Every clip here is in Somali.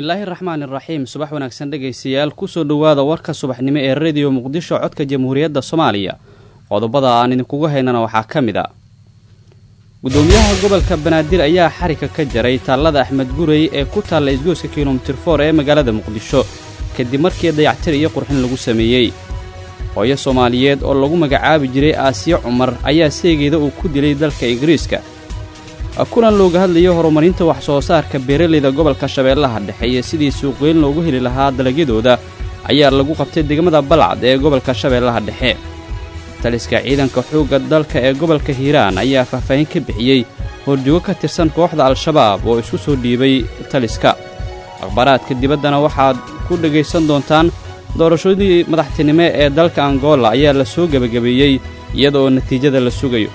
bismillaahi raxmaan iraxiim subax wanaagsan dhegaystayaal kusoo dhowaada warka subaxnimo ee rediyo muqdisho codka jamhuuriyadda soomaaliya qodobada aan idinkugu haynana waxaa ka mid a gudoomiyaha gobolka banaadir ayaa xarika ka jaray taallada axmed gurey ee ku taalla isgooska kilomitir for ee magaalada muqdisho kadib markii dayactir iyo qurxin lagu sameeyey hooyo soomaaliyeed oo lagu magacaabi jiray aasiya cumar ayaa seegeeda uu ku dilay dalka ingiriiska kulan looga hadlayo horumarinta wax soo saarka beeralayda gobolka shabeellaha dhexe iyo sidii suuqweyn loogu heli lahaa dalagyadooda ayaa lagu qabtay degmada balcad ee gobolka shabeellaha dhexe taliska ciidanka xoogga dalka ee gobolka hiiraan ayaa faahfaahin ka bixiyey horjoogo ka tirsan kooxda al-shabaab oo isku soo dhiibay taliska akhbaaraadka dibaddana waxaad ku dhegaysan doontaan doorashadii madaxtinimo ee dalka angola ayaa la soo gebagabeeyey iyada oo natiijada la sugayo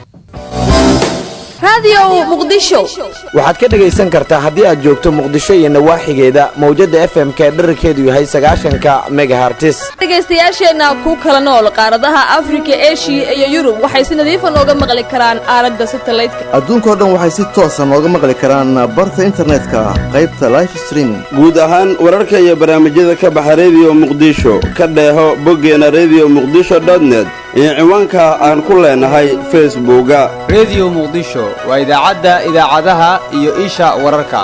waxaad ka dhegaysan kartaa haddii aad joogto muqdisho iyo nawaaxigeeda mawjadda efmka ee dherarkeedu yahay sagaashanka megahartis dhegaystayaasheenna ku kala nool qaaradaha afrika eshiya iyo yurub waxay si nadiifa nooga maqli karaan aalada satalaydka adduunkao dhan waxay si toosa nooga maqli karaan barta internetka qaybta life streaming guud ahaan wararka iyo barnaamijyada ka baxa rediyo muqdisho ka dheeho boggeena rediyo muqdisho dotnet iyo ciwaanka aan ku leenahay facebooka rediyo muqdisho waa idaacadda idaacadaha iyo isha wararka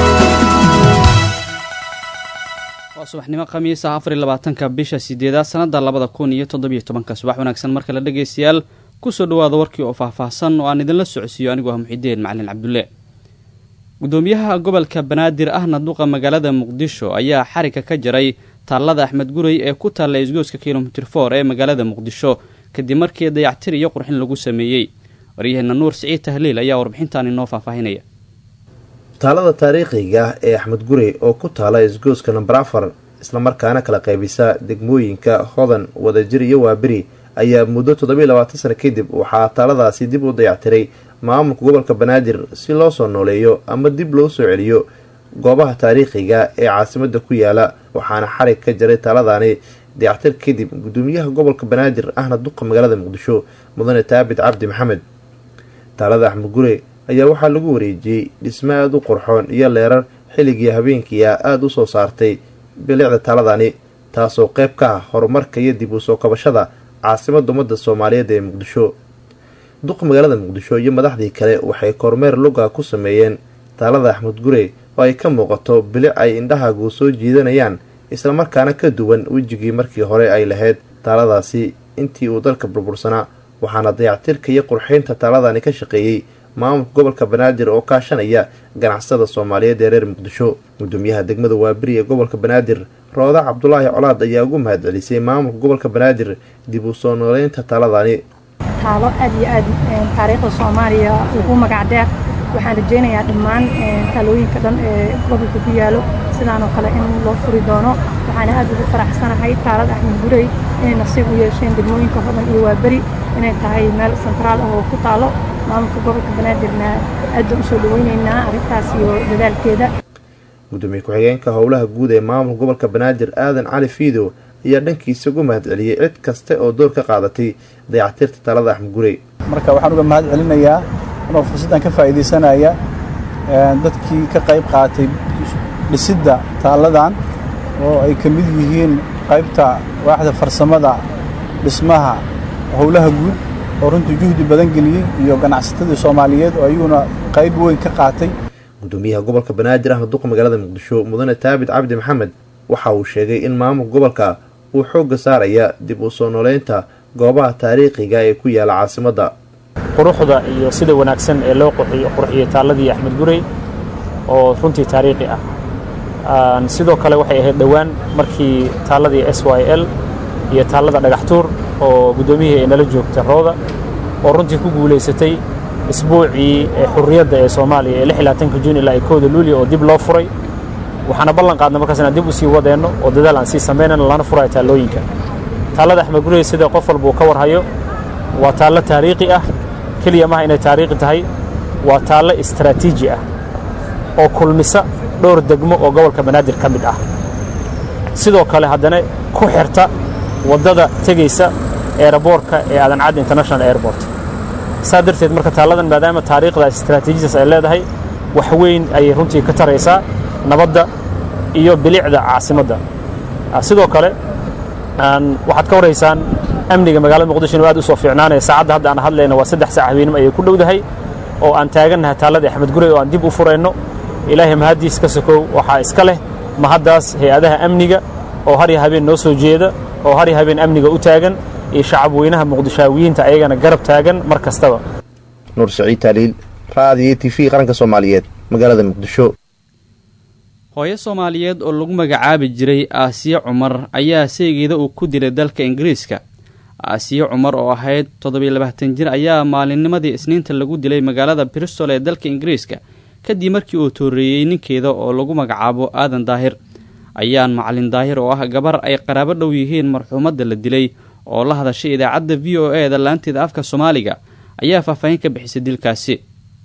waa subaxnimo khamiisa afar iyo labaatanka bisha sideedaad sannadda labada kun iyo toddobiyo tobanka subax wanaagsan mar kale dhegaystayaal kusoo dhowaada warkii oo faahfaahsan oo aan idinla socodsiiyo anigu ah muxidiin macalin cabdulle gudoomiyaha gobolka banaadir ahna duqa magaalada muqdisho ayaa xarika ka jaray taallada axmed gurey ee ku taalla isgooska kilomitir for ee magaalada muqdisho kadib markii dayactir iyo qurxin lagu sameeyey waryaheena nuur siciid tahliil ayaa warbixintan inoo faahfaahinaya taalada taariikhiga ee axmed gurey oo ku taala isgooska namber afar islamarkaana kala qaybisa degmooyinka hodan wadajir iyo waaberi ayaa muddo toddobiiy labaatan sano kadib waxaa taaladaasi dib u dayactiray maamulka gobolka banaadir si loo soo nooleeyo ama dib loo soo celiyo goobaha taariikhiga ee caasimada ku yaala waxaana xarig ka jaray taaladani dayactir kadib gudoomiyaha gobolka banaadir ahna duqa magaalada muqdisho mudane taabit cabdi maxamed taalada axmed gure ayaa waxaa lagu wareejiyey dhismo aada u qurxoon iyo leerar xilligii habeenkiia aada u soo saartay bilicda taaladani taasoo qeyb ka ah horumarka iyo dib u soo kabashada caasimada ummadda soomaaliyeed ee muqdisho duqa magaalada muqdisho iyo madaxdii kale waxay kormeer luga ku sameeyeen taalada axmed gure oo ay ka muuqato bilic ay indhahaagu soo jiidanayaan islamarkaana ka duwan wejigii markii hore ay lahayd taaladaasi intii uu dalka burbursanaa waxaana dayactirka iyo qurxeynta taaladani ka shaqeeyey maamulka gobolka banaadir oo kaashanaya ganacsada soomaaliyeed ee reer muqdisho gudoomiyaha degmada waaberi ee gobolka banaadir rooda cabdulaahi colaad ayaa ugu mahad celisay maamulka gobolka banaadir dib u soo nooleynta taaladani taalo aad iyo aad taariikhda soomaaliya ugu magac dheer waxaan rajaynayaa dhammaan taalooyinka dhan ee gobolka ku yaalo sidaanoo kale in loo furi doono waxaana aad ugu faraxsanahay taalad axmed gurey inay nasiib u yeesheen degmooyinka hodan iyo waaberi inay tahay meel sentraal ah oo ku taalo maamulka gobolka banaadirna aad baan usoo dhaweyneynaa arrintaas iyo dadaalkeeda gudoomiye ku-xigeenka howlaha guud ee maamulka gobolka banaadir aadan cali fiidow ayaa dhankiisa ugu mahad celiyey cid kasta oo door ka qaadatay dayactirta taalada axmed gurey marka waxaan uga mahad celinayaa anoo fursaddan ka faa'iidaysanaya dadkii ka qayb qaatay dhisidda taalladan oo ay ka mid yihiin qaybta waaxda farsamada dhismaha howlaha guud oo runtii juhdi badan geliyey iyo ganacsatadii soomaaliyeed oo ayaguna qayb weyn ka qaatay gudoomiyaha gobolka banaadir ahna duqa magaalada muqdisho mudane taabit cabdi maxamed waxa uu sheegay in maamulka gobolka uu xoogga saaraya dib u soo nooleynta goobaha taariikhiga ee ku yaala caasimadda quruxda iyo sida wanaagsan ee loo qurxiyey taalladii axmed gurey oo runtii taariikhi ah sidoo kale waxay ahayd dhowaan markii taalladii s y l iyo taallada dhagaxtuur oo guddoomiyihii ay nala joogta rooda oo runtii ku guulaysatay isbuucii xurriyadda ee soomaaliya ee lixlaatanka juun ilaa kowda luuliya oo dib loo furay waxaana ballan qaadna markaas inaan dib u sii wadeenno oo dadaal aan sii samaynayno lana furayo taallooyinka taallada axmed gurey sida qof walba uu ka warhayo waa taallo taariikhi ah keliya maha inay taariikhi tahay waa taallo istaraatiiji ah oo kulmisa dhowr degmo oo gobolka banaadir ka mid ah sidoo kale haddana ku xirta waddada tegaysa eeraboorka ee adancadda international airport saa darteed marka taalladan maadaama taariikhdaas istaraatiijiyadaas ay leedahay wax weyn ayay runtii ka taraysaa nabadda iyo bilicda caasimadda sidoo kale waxaad ka warhaysaan amniga magaalada muqdisho inuu aad u soo fiicnaanaya saacadda hadda aan hadlayna waa saddex saac habeenimo ayay ku dhowdahay oo aan taagannahay taalladii axmed gurey oo aan dib u furayno ilaahay mahaddiis ka sokow waxaa iska leh mahaddaas hay-adaha amniga oo har iyo habeen noo soo jeeda oo har iyo habeen amniga u taagan iyo shacab weynaha muqdishaawiyiinta ayagana garab taagan mar kastaba nuur saciid taaliil raadiyo t v qaranka soomaaliyeed magaalada muqdisho hooyo soomaaliyeed oo lagu magacaabi jiray aasiye cumar ayaa seegeeda uu ku dilay dalka ingiriiska aasiye cumar oo ahayd toddobiyo labaatan jir ayaa maalinnimadii isniinta lagu dilay magaalada bristol ee dalka ingiriiska kadib markii uu tooreeyey ninkeeda oo lagu magacaabo aadan daahir ayaan macalin daahir oo ah gabar ay qaraabo dhow yihiin marxuumadda la dilay oo la hadashay idaacadda v o e da laanteeda afka soomaaliga ayaa faahfaahin ka bixisay dilkaasi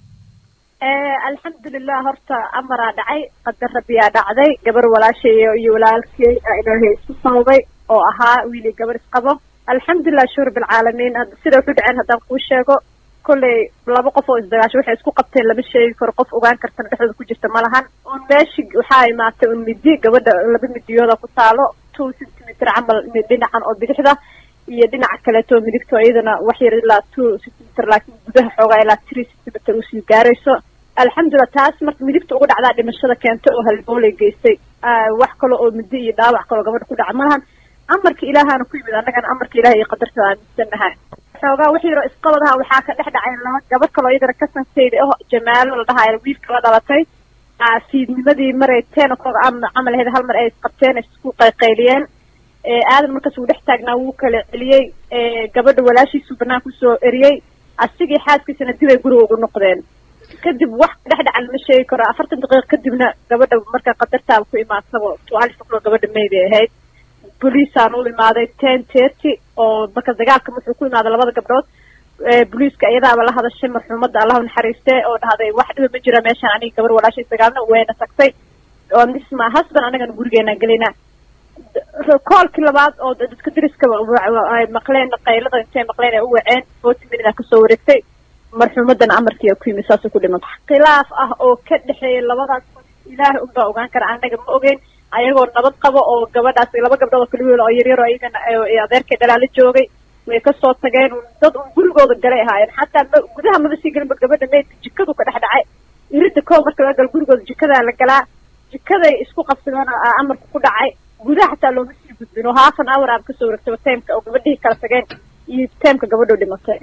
alxamdulilah horta amaraa dhacay qadar rabbiyaa dhacday gabar walaashay iyo walaalkey ilaahay isku sababay oo ahaa wiili gabar isqabo alxamdulilah shuur bilcaalamiin sida wuxu dhaceen haddaan kuu sheego kolley laba qof oo isdagaasho waxay isku qabteen lama sheegi karo qof ogaan kartana dhexdooda ku jirta ma lahan un meeshi waxaa imaatay un midi gabadha laba midiyooda ku taalo two centimeter camal dhinacan oo bidixda iyo dhinaca kaleeto midigto iyadana wax yar ilaa two centimeter laakiin gudaha xoogaa ilaa three centimeter usii gaarayso alxamdulilah taas marka midigta uga dhacdaa dhimashada keentay oo halboolay geystay wax kale oo midi iyo dhaawac kaloo gabadha ku dhaca ma lahan amarka ilaahaana ku yimid annagana amarka ilaah iyo qadartada aaminsannahay xoogaa wax yaroo isqabadaha waxaa ka dhex dhacay laba gabadh kaloo iyadana kasansayda oh jamaalo la dhahayo wiilka la dhalatay fiidnimadii maray ten o'clock camal ahayd hal mar ay isqabteen isku qayqayliyeen aadan markaas uu dhex taagnaa wuu kala celiyey gabadha walaashiisuu banaan kusoo eriyey asigii xaaskiisana dib ay guriga ugu noqdeen kadib wax dhex dhaca lama sheegi karo afartan daqiiqa kadibna gabadha marka qadartaaba ku imaadsaba tuaalif o'clock gabadha mayday ahayd boliisaan u imaaday ten thirty oo marka dagaalka wuxuu ku imaaday labada gabdhood boliiska iyadaaba la hadashay marxuumadda allahu naxariiste oo dhahday wax dhiba ma jira meeshaan aniga gabar walaashay sagaalna wayna tagtay oo misma husband anagana gurigeena gelina koolkii labaad oo dadka dariska ay maqleen qaylada intay maqleen ay u waceen forty minute kasoo wareegtay marxuumaddana amarkii ku yimid saasay ku dhimata khilaaf ah oo ka dhexeeya labadaas ilaahay unbaa ogaan kara anaga ma ogeyn ayagoo nabad qabo oo gabadhaas laba gabdhood oo kaligool oo yaryaro ayagana adeerkay dhalaala joogay way kasoo tageen dad un gurigooda galay ahaayeen xataa gudaha mada sii gelinba gabadha meydka jikadu ka dhex dhacay iridda koow marka laga galo gurigooda jikadaa la galaa jikaday isku qabsadeen amarka ku dhacay gudaha xataa looma sii gudbin oo half an hour aaba kasoo wareegtaba taymka oo gabadhihii kala tageen iyo taymka gabadho dhimatay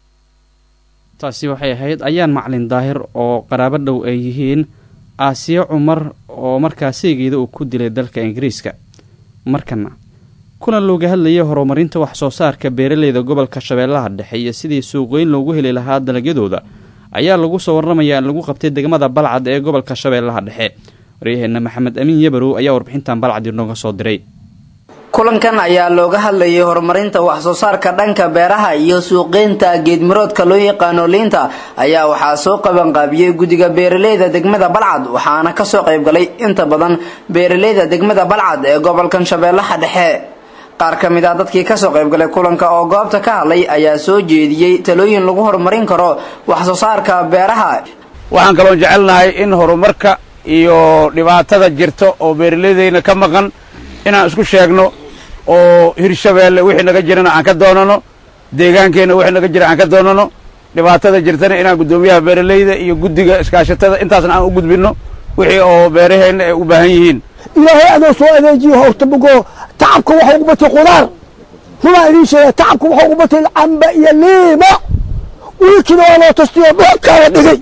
taasi waxay ahayd ayaan macalin daahir oo qaraabo dhow ay yihiin aasiye cumar oo markaa seegeeda uu ku dilay dalka ingiriiska markana kulan looga hadlayay horumarinta wax soo saarka beeraleyda gobolka shabeellaha dhexe iyo sidii suuqweyn loogu heli lahaa dalagyadooda ayaa lagu soo warramayaa in lagu qabtay degmada balcad ee gobolka shabeellaha dhexe waryaheena maxamed amiin yabarow ayaa warbixintan balcad inooga soo diray kulankan ayaa looga hadlayay horumarinta wax soo saarka dhanka beeraha iyo suuqeynta geedmiroodka loo yaqaano liinta ayaa waxaa soo qabanqaabiyey guddiga beeraleyda degmada balcad waxaana kasoo qaybgalay inta badan beeraleyda degmada balcad ee gobolkan shabeellaha dhexe qaar ka mid ah dadkii kasoo qaybgalay kulanka oo goobta ka hadlay ayaa soo jeediyey talooyin lagu horumarin karo wax soo saarka beeraha waxaan kaloon jecelnahay in horumarka iyo dhibaatada jirta oo beeraleydayna ka maqan inaan isku sheegno oo hirshabeelle wixii naga jirana aan ka doonano deegaankeenna wixii naga jira aan ka doonano dhibaatada jirtana inaan guddoomiyaha beeraleyda iyo guddiga iskaashatada intaasna aan u gudbinno wixii oo beeraheenna ay u baahan yihiin ilaahay adoo soo adeejiyo horta bogo tacabka waxaa ugu batay qudaar rumaa idiin sheega tacabka waxaa ugu batay camba iyo liima wiilkiina waa loo tastiyo dhulkaa la dhigay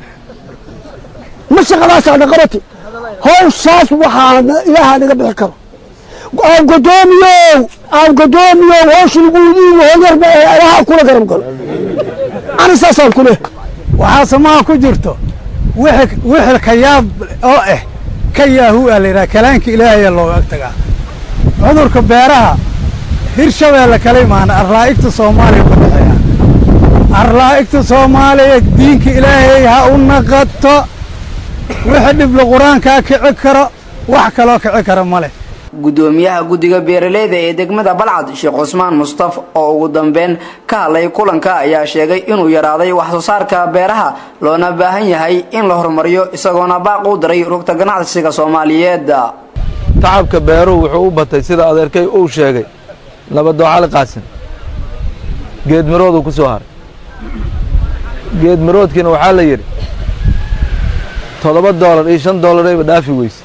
ma shaqadaasaana qabati hawshaas waxaana ilaahaa naga bixi karo aan godoomiyow aan godoomiyow hawsha lagu idiigo holyarba ee alaha kula garab galo ani saasaan ku leh waxaa samaha ku jirto wixii ka yaab oo ah ka yaahu aa la yidhaha kalaanka ilaahaya looga ag tagaa cudurka beeraha hirshabeelle kala imaana arlaa'igta soomaaliya ku dhexeeya arlaa'igta soomaaliya diinka ilaahay ha u naqato wixii dhibla qur-aankaa kici karo wax kaloo kici kara ma leh guddoomiyaha guddiga beeraleyda ee degmada balcad sheekh cusmaan mustaf oo ugu dambeyn ka hadlay kulanka ayaa sheegay inuu yaraaday wax soo saarka beeraha loona baahan yahay in la horumariyo isagoona baaq u diray rugta ganacsiga soomaaliyeed tacabka beeruhu wuxuu u batay sida adeerkay uu sheegay nabadoo cali qaasin geedmirooduu ku soo haray geedmiroodkiina waxaa la yidhi toddoba doolar iyo shan doolarayba dhaafi weyse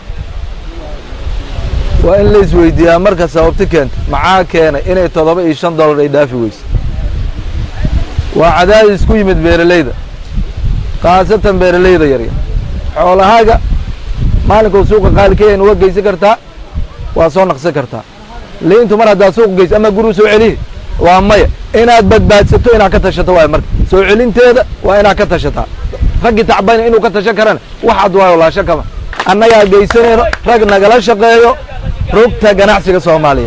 waa in la isweydiiyaa marka sababti keenta maxaa keenay inay toddoba iyo shan doolar ay dhaafi weyse waa cadaadis ku yimid beeralayda khaasatan beeralayda yaryar xoolahaaga maalinkuu suuqa qaali ka yahin uga geysan kartaa waa soo naqsan kartaa liintu mar haddaad suuq geyso ama guruu soo celihi waa maya inaad badbaadsato inaad ka tashato waay marka soo celinteeda waa inaad ka tashataa raggii tacbayna inuu ka tashan karana waxaad waayo laasho kama annagaa geysanayno rag nagala shaqeeyo rugta ganacsiga soomaaliyeed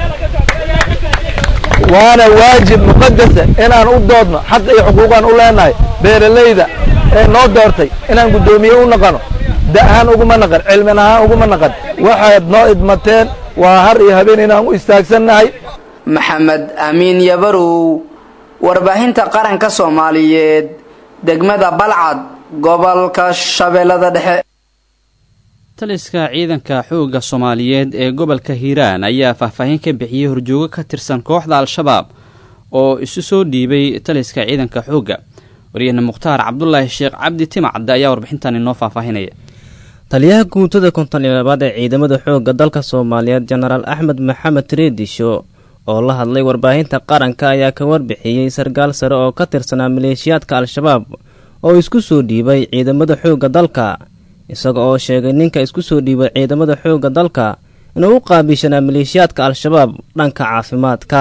waana waajib muqadasa inaan u doodno xaq iyo xuquuqaan u leenahay beeralayda ee noo doortay inaan guddoomiye u naqano da ahaan uguma naqan cilmin ahaan uguma naqan waxaad noo idmateen waa har iyo habeen inaan u istaagsannahay maxamed amiin yabarow warbaahinta qaranka soomaaliyeed degmada balcad gobolka shabeellada dhexe taliska ciidanka xoogga soomaaliyeed ee gobolka hiiraan ayaa faahfaahin ka bixiyey horjoogo ka tirsan kooxda al-shabaab oo isu soo dhiibay taliska ciidanka xoogga waryahna mukhtaar cabdulaahi sheekh cabdi timacadde ayaa warbixintan inoo faahfaahinaya taliyaha guutada konton iyo labaad ee ciidamada xoogga dalka soomaaliyeed jenaraal axmed maxamed reedisho oo la hadlay warbaahinta qaranka ayaa ka warbixiyey sarkaal sare oo ka tirsanaa maleeshiyaadka al-shabaab oo isku soo dhiibay ciidamada xoogga dalka isaga oo sheegay ninka isku soo dhiibay ciidamada xoogga dalka inuu u qaabilshanaa maleeshiyaadka al-shabaab dhanka caafimaadka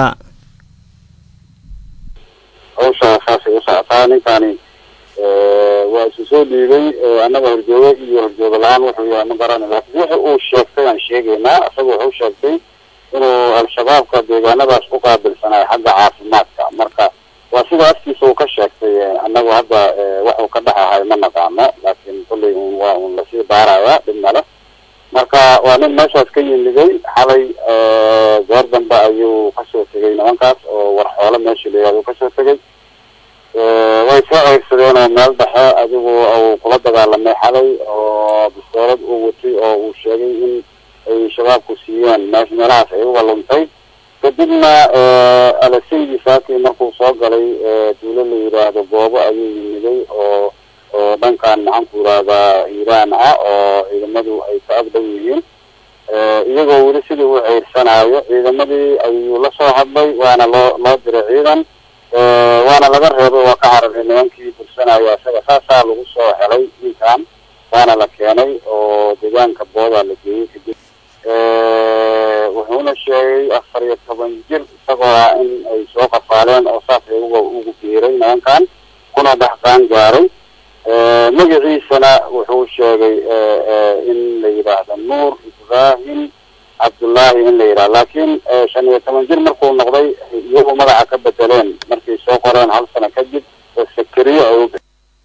hawshaa saasay u socotaa ninkani waa isu soo dhiibay annaga horjoogo iyo horjoogo la-aan wuxuu yahay ma garana laakiin wixi uu sheegtay aan sheegaynaa isaga wuxuu sheegtay inuu al-shabaabka deegaanadaas u qaabilsanayo xagga caafimaadka marka waa sida afkiisa uu ka sheegtay annagu hadda waxuu ka dhex ahay ma naqaano laakiin kulley un waa un lasii baaraya dhib male marka waa nin meeshaas ka yimiday xalay goor dambe ayuu kasoo tegay nimankaas oo war xoolo meesha la yihahdo kasoo tegay way soo ceyrsadeen oo meel dhexe adigu uu kula dagaalamay xalay oo bistoolad uu watay oo uu sheegay in ay shabaabku siiyeen meesh meelahaas ay uga luntay kadibna alasaydi saaki markuu soo galay duulo la yidhaahdo goobo ayuu yimiday oo oo dhankan maxaan ku yidhaahdaa hiiraan ah oo ciidamadu ay ka agdhow yihiin iyagoo weli sidii u ceyrsanaayo ciidamadii ayuu la soo hadlay waana loo loo diray ciidan waana laga reebay waa ka cararay nimankii bursanaya isaga saasaa lagu soo helay ninkan waana la keenay oo deegaanka boodaa la geeyey kadib wuxuuna sheegay afar iyo toban jir isagoo ah in ay soo qafaaleen oo saas ay uga ugu biiray nimankan kuna dhexqaan gaaray magaciisana wuxuu sheegay in la yidhaahdo nuur ibraahim cabdullaahi in la yidhahdo laakiin shan iyo toban jir markuu noqday iyagu magaca ka bedeleen markay soo qoreen hal sano kadib oo sakariye ay u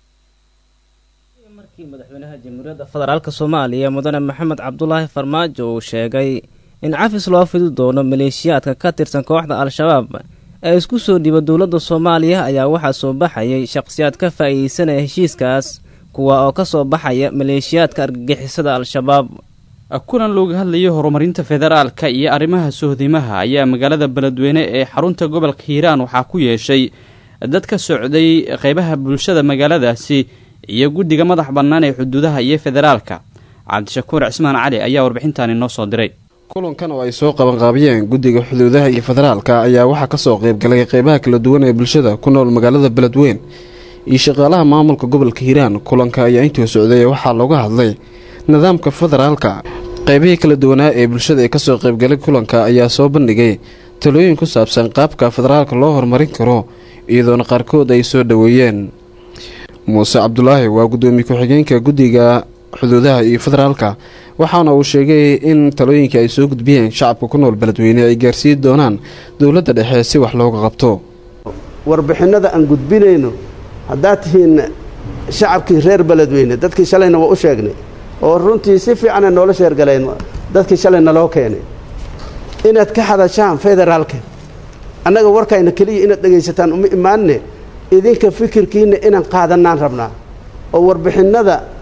madaxweynaha jamhuuriyadda federaalk soomaaliya mudane maxamed cabdulaahi farmaajo uu sheegay in cafis loo fidi doono maleeshiyaadka ka tirsan kooxda al-shabaab ee isku soo dhiiba dowladda soomaaliya ayaa waxaa soo baxayay shaqhsiyaad ka faa'iideysanaya heshiiskaas kuwa oo ka soo baxaya maleeshiyaadka argagixisada al-shabaab kulan looga hadlayay horumarinta federaalka iyo arrimaha sohdimaha ayaa magaalada beledweyne ee xarunta gobolka hiiraan waxaa ku yeeshay dad ka socday qeybaha bulshada magaaladaasi iyo guddiga madax bannaan ee xuduudaha iyo federaalka cabdishakuur cismaan cali ayaa warbixintaani noo soo diray kulankan oo ay soo qabanqaabiyeen guddiga xuduudaha iyo federaalka ayaa waxaa kasoo qeybgalay qeybaha kala duwan ee bulshada ku nool magaalada beledweyn iyo shaqaalaha maamulka gobolka hiiraan kulanka ayaa intuu socday waxaa looga hadlay nidaamka federaalka qeybihii kala duwanaa ee bulshada ee kasoo qeybgalay kulanka ayaa soo bandhigay talooyin ku saabsan qaabka federaalka loo horumarin karo iyadoona qaarkood ay soo dhoweeyeen muuse cabdulaahi waa guddoomiye ku-xigeenka guddiga xuduudaha iyo federaalka waxaana uu sheegay in talooyinka ay soo gudbiyeen shacabka ku nool beledweyne ay gaarsiin doonaan dowladda dhexe si wax looga qabto warbixinada aan gudbinayno haddaad tihiin shacabkii reer beledweyne dadkii shalayna waa u sheegnay oo runtii si fiicana noola sheergaleen dadkii shalayna loo keenay inaad ka hadashaan federaalka annaga warkayna keliya inaad dhegaysataan uma imaanne idinka fikirkiinna inaan qaadanaan rabnaa oo warbixinnada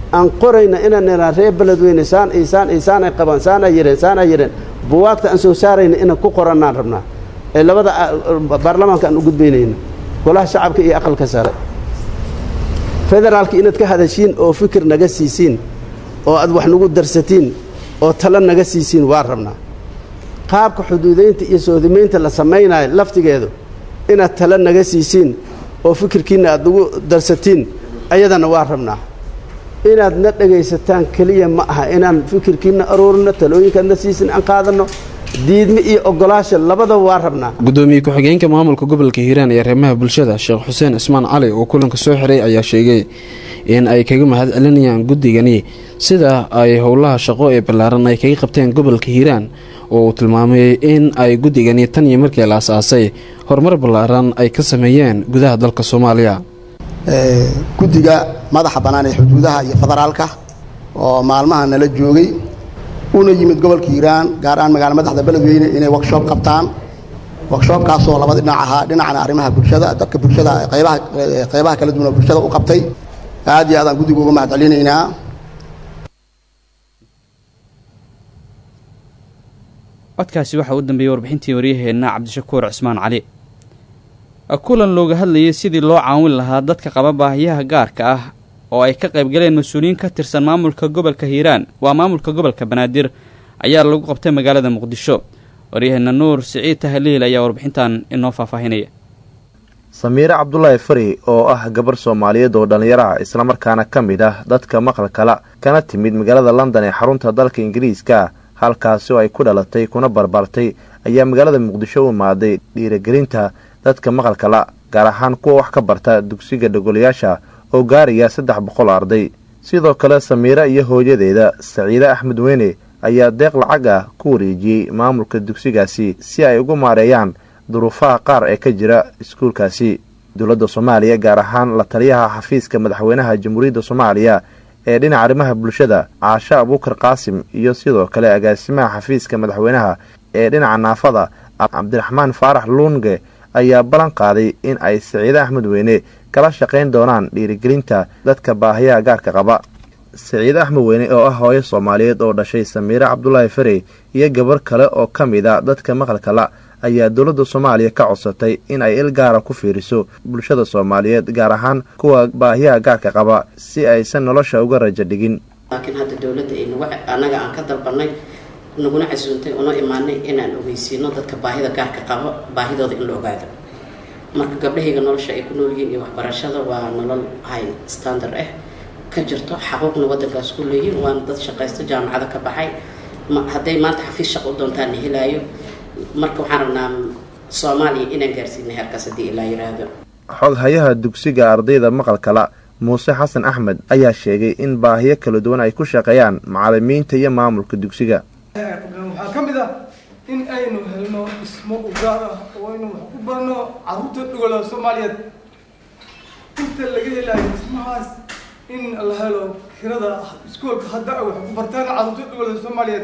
aan qorayna inaan niraan reer beledweyne saan iyo saan iyo saan ay qabaan saan ay yireen saan ay yireen buwaagta aan soo saarayna inaan ku qorannaan rabnaa ee labada baarlamaanka aan u gudbaynayno golaha shacabka iyo aqalka sare federaalka inaad ka hadashiin oo fikir naga siisiin oo aad wax nagu darsatiin oo talo naga siisiin waa rabnaa qaabka xuduudaynta iyo soodimaynta la samaynayo laftigeedu inaad talo naga siisiin oo fikirkiinna aad nagu darsatiin ayadana waa rabnaa inaad na dhegaysataan keliya ma aha inaan fikirkiinna aroorino talooyinkaadna siisin aan qaadanno diidme iyo ogolaasha labadaba waa rabnaa gudoomiye ku-xigeenka maamulka gobolka hiiraan ee arrimaha bulshada sheekh xuseen cismaan cali oo kulanka soo xiray ayaa sheegay in ay kaga mahad celinayaan guddigani sida ay howlaha shaqo ee ballaaran ay kaga qabteen gobolka hiiraan oo uu tilmaamay in ay guddigani tan iyo markii la asaasay horumar ballaaran ay ka sameeyeen gudaha dalka soomaaliya guddiga madaxa bannaan ee xuduudaha iyo federaalka oo maalmaha nala joogay una yimid gobolka hiiraan gaar ahaan magaala madaxda beledweyne inay workshop qabtaan workshopkaasoo laba dhinac ahaa dhinacna arrimaha bulshada dadka bulshada qaybaha qaybaha kala duwan oo bulshada u qabtay aad iyo aad aan guddiga uga mahad celinaynaa codkaasi waxaa u dambeeyey warbixintii waryaheenna cabdishakuur cismaan cali kulan looga hadlayay sidii loo caawin lahaa dadka qaba baahiyaha gaarka ah oo ay ka qaybgaleen mas-uuliyiin ka tirsan maamulka gobolka hiiraan waa maamulka gobolka banaadir ayaa lagu qabtay magaalada muqdisho waryaheena nuur siciid tahliil ayaa warbixintan inoo faahfaahinaya samiire cabdulaahi fari oo ah gabar soomaaliyeed oo dhallinyaro ah islamarkaana ka mid ah dadka maqalkala kana timid magaalada london ee xarunta dalka ingiriiska halkaasi oo ay ku dhalatay kuna barbartay ayaa magaalada muqdisho u imaaday dhiiragelinta dadka maqalkala gaar ahaan kuwa wax ka barta dugsiga dhogolayaasha oo gaaraya saddex boqol arday sidoo kale samiire iyo hooyadeeda saciide axmed weyne ayaa deeq lacag ah ku wareejiyey maamulka dugsigaasi si ay ugu maareeyaan duruufaha qaar ee ka jira iskuulkaasi dowladda soomaaliya gaar ahaan la taliyaha xafiiska madaxweynaha jamhuuriyadda soomaaliya ee dhinaca arrimaha bulshada caashe abuukar qaasim iyo sidoo kale agaasimaha xafiiska madaxweynaha ee dhinaca naafada cabdiraxmaan faarax luunge ayaa ballan qaaday in ay saciide axmed weyne kala shaqayn doonaan dhiirigelinta dadka baahiyaha gaarka qaba saciide axmed weyne oo ah hooyo soomaaliyeed oo dhashay samiire cabdulaahi farey iyo gabar kale oo ka mid a dadka maqalkala ayaa dowladda soomaaliya ka codsatay in ay il gaara ku fiiriso bulshada soomaaliyeed gaar ahaan kuwa baahiyaha gaarka qaba si aysan nolosha uga rajo dhigin laakiin hadda dowladda ay nagu annaga aan ka dalbanay naguna casuuntay una imaanay inaan ogeysiino dadka baahida gaarka qabo baahidooda in la ogaado marka gabdhahayga nolosha ay ku nool yihiin iyo waxbarashada waa nolol high standard ah ka jirto xaquuqna waddankaas ku leeyihin waana dad shaqaysto jaamacada ka baxay hadday maanta xafiis shaq u doontaan la helaayo marka waxaan rabnaa soomaaliya inaan gaarsiina heerkaas haddii ilaa yiraahdo xoghayaha dugsiga ardayda maqalkala muuse xasan axmed ayaa sheegay in baahiyo kala duwan ay ku shaqeeyaan macalimiinta iyo maamulka dugsiga waxaa ka mid ah in aynu helno dhismo u gaar ah oo aynu wax ku barno carruurta dhugala soomaaliyeed inta laga helayo dhismahaas in la helo kirada iskoolka hadda ay wax ku bartaan carruurta dhugala soomaaliyeed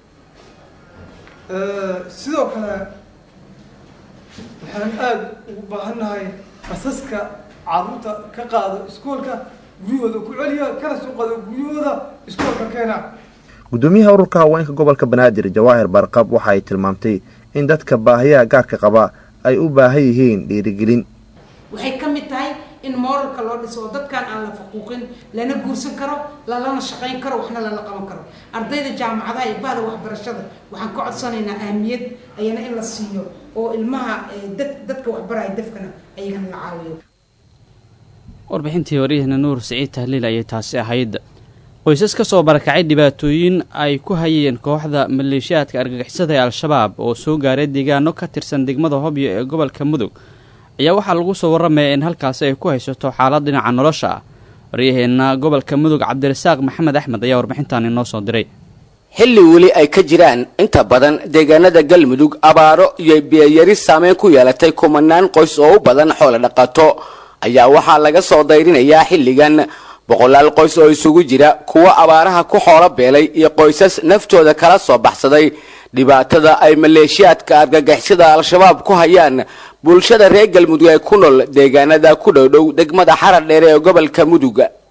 sidoo kale waxaan aada ugu baahannahay basaska carruurta ka qaado iskoolka guryahooda ku celiya kana soo qaado guryahooda iskoolka keena gudoomiyaha ururka haweenka gobolka banaadir jawaahir barqab waxa ay tilmaamtay in dadka baahiyaha gaarka qaba ay u baahan yihiin dhiirigelin waxay ka mid tahay in mooralka loo dhiso oo dadkan aan la faquuqin lana guursan karo lalana shaqayn karo waxna lala qaban karo ardayda jaamacadaha iyo bahda waxbarashada waxaan ka codsanaynaa ahmiyad ayana in la siiyo oo ilmaha dadka waxbaraya dafkana ayagana la caawiyo warbixintii waryaheena nuur siciid tahliil ayay taasi ahayd qoysas ka soo barakacay dhibaatooyin ay ku hayeen kooxda maleeshiyaadka argagixisada ee al-shabaab oo soo gaaray deegaano ka tirsan degmada hobyo ee gobolka mudug ayaa waxaa lagu soo warramaya in halkaasi ay ku haysato xaalad dhinaca nolosha ah waryaheenna gobolka mudug cabdirasaaq maxamed axmed ayaa warbixintan inoo soo diray xilli weli ay ka jiraan inta badan deegaanada galmudug abaaro iyo biyayari saameyn ku yeelatay kumanaan qoys oo u badan xoolo dhaqato ayaa waxaa laga soo dayrinayaa xilligan boqolaal qoys oo isugu jira kuwo abaaraha ku xoolo beelay iyo qoysas naftooda kala soo baxsaday dhibaatada ay maleeshiyaadka argagixisada al-shabaab ku hayaan bulshada reer galmudug ee ku nool deegaanada ku dhowdhow degmada xarar dheere ee gobolka mudug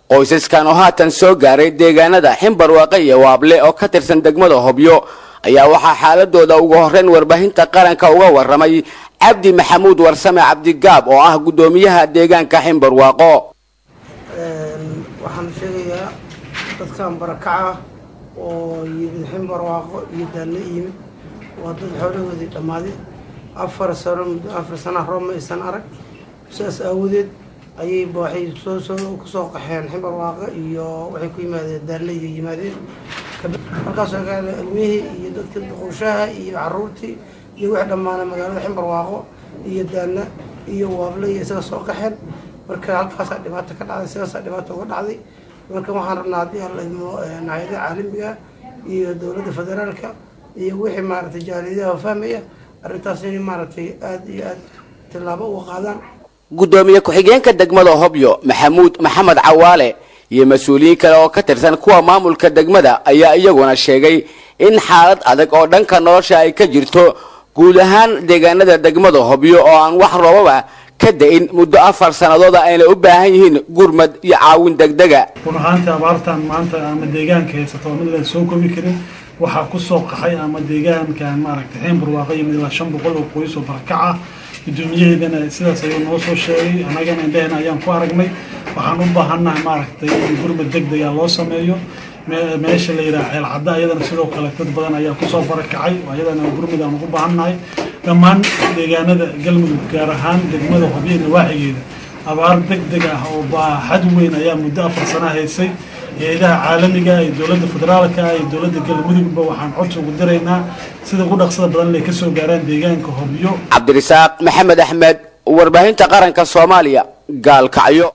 qoysaskan oo haatan soo gaaray deegaanada ximbarwaaqe iyo waable oo ka tirsan degmada hobyo ayaa waxaa xaaladooda ugu horreyn warbaahinta qaranka uga warramay cabdi maxamuud warsame cabdigaab oo ah guddoomiyaha deegaanka ximbarwaaqo waxaan sheegayaa dadkan barakaca oo yimid ximbarwaaqo iyo daallo yimid waa dad xoolahoodii dhammaaday afar sano muddo afar sana roob ma aysan arag sidaas aawadeed ayay waxay soo soo kusoo qaxeen ximbarwaaqo iyo waxay ku yimaadeen daalle iyo yimaadeen markaasoo kale ilmihii iyo dadka duqowshaha iyo caruurtii iyo wixii dhammaanay magaalada ximbarwaaqo iyo daalla iyo waable iyo isaga soo qaxeen marka halkaasaa dhibaato ka dhacday sidaasaa dhibaato uga dhacday marka waxaan rabnaa haddii aan la idmo hay-adaha caalamiga iyo dowladda federaalka iyo wixii maaragtay jaaliyadaha fahmaya arrintaas inay maaragtay aada iyo aada tillaabo uga qaadaan guddoomiye ku-xigeenka degmada hobyo maxamuud maxamed cawaale iyo mas-uuliyiin kale oo ka tirsan kuwa maamulka degmada ayaa iyaguna sheegay in xaalad adag oo dhanka nolosha ay ka jirto guud ahaan deegaanada degmada hobyo oo aan wax roobaba ka da-in muddo afar sannadood ayna u baahan yihiin gurmad iyo caawin degdega run ahaantii abaartan maanta ama deegaanka haysato oo mid laan soo kobi karin waxaa ku soo qaxay ama deegaankan maaragtay xeen barwaaqo yimid ilaa shan boqol oo qoys oo barakaca guddoomiyaheedana sidaas ayuu noo soo sheegay annagana indhehena ayaan ku aragnay waxaan u baahannahay maaragtay in gurmad degdega loo sameeyo meesha la yidhaha ceelcadda ayadana sidoo kale dad badan ayaa kusoo barakacay ayadana gurmud aan ugu baahannahay dhammaan deegaanada galmudug gaar ahaan degmada hobyo nawaaxigeeda abaar degdeg ah oo baaxad weyn ayaa muddo afar sana haysay hay-adaha caalamiga iyo dowladda federaalka iyo dowladda galmudugba waxaan codsi ugu diraynaa sida ugu dhaqsada badan inay kasoo gaaraan deegaanka hobyo cabdirasaaq maxamed axmed warbaahinta qaranka soomaaliya gaalkacyo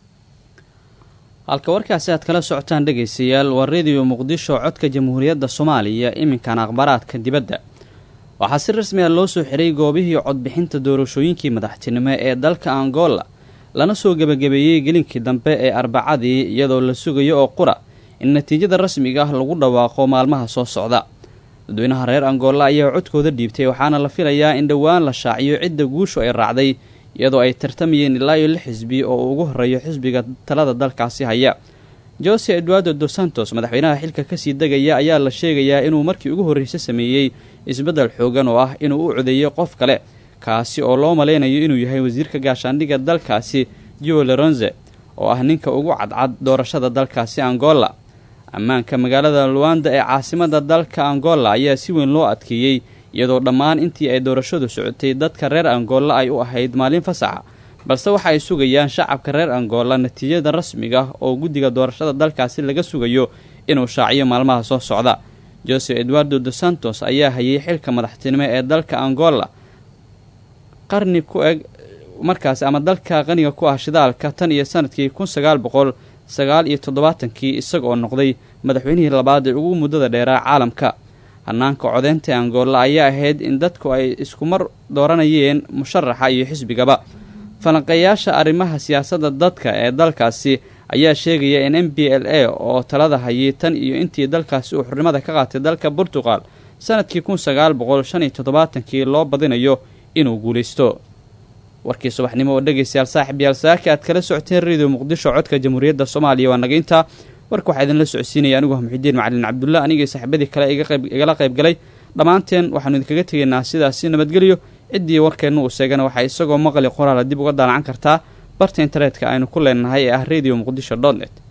halka warkaasi aad kala socotaan dhegaystayaal waa rediyo muqdisho codka jamhuuriyadda soomaaliya iminkan akhbaraadka dibadda waxaa si rasmi ah loo soo xiray goobihii codbixinta doorashooyinkii madaxtinimo ee dalka angola lana soo gebagabeeyey gelinkii dambe ee arbacadii iyadoo la sugayo oo qura in natiijada rasmiga ah lagu dhawaaqo maalmaha soo socda dadweynaha reer angola ayaa codkooda dhiibtay waxaana la filayaa in dhowaan la shaaciyo cidda guushu ay raacday iyadoo ay tartamayeen ilaa iyo lix xisbi oo uu ugu horreeyo xisbiga talada dalkaasi haya jose eduardo dos santos madaxweynaha xilka kasii degaya ayaa la sheegayaa inuu markii ugu horreysay sameeyey isbeddel xoogan oo ah inuu u codeeyo qof kale kaasi oo loo malaynayo inuu yahay wasiirka gaashaandhigga dalkaasi jo leronze oo ah ninka ugu cadcad doorashada dalkaasi angola ammaanka magaalada luanda ee caasimada dalka angola ayaa si weyn loo adkeeyey iyadoo dhammaan intii ay doorashadu socotay dadka reer angola ay u ahayd maalin fasaxa balse waxa ay sugayaan shacabka reer angola natiijada rasmiga oo guddiga doorashada dalkaasi laga sugayo inuu shaaciyo maalmaha soo socda jose eduardo dos santos ayaa hayay xilka madaxtinimo ee dalka angola qarni ku eg markaasi ama dalka qaniga ku ah shidaalka tan iyo sanadkii kun sagaal boqol sagaal iyo toddobaatankii isaga oo noqday madaxweynihii labaad ee ugu muddada dheeraa caalamka hanaanka codeynta angola ayaa ahayd in dadku ay iskumar dooranayeen musharaxa iyo xisbigaba falanqeeyaasha arrimaha siyaasadda dadka ee dalkaasi ayaa sheegaya in m b l a oo talada hayay tan iyo intii dalkaasi uu xurnimada ka qaatay dalka burtuqal sanadkii kun sagaal boqol shan iyo toddobaatankii loo badinayo inuu guulaysto warkii subaxnimo oo dhegaystayaal saaxib yaal saaki aad kala socoteen radio muqdisho codka jamhuuriyadda soomaaliya waa nagaynta warka waxaa idinla socodsiinaya anigu ah muxidiin macalin cabdulla anigii saaxiibadii kale igala qayb galay dhammaanteen waxaanu idinkaga tegaynaa sidaasi nabadgelyo ciddii warkeenna uu seegana waxaa isagoo maqli qoraala dib uga daalacan kartaa barta internetka aynu ku leenahay ee ah radio muqdisho dot net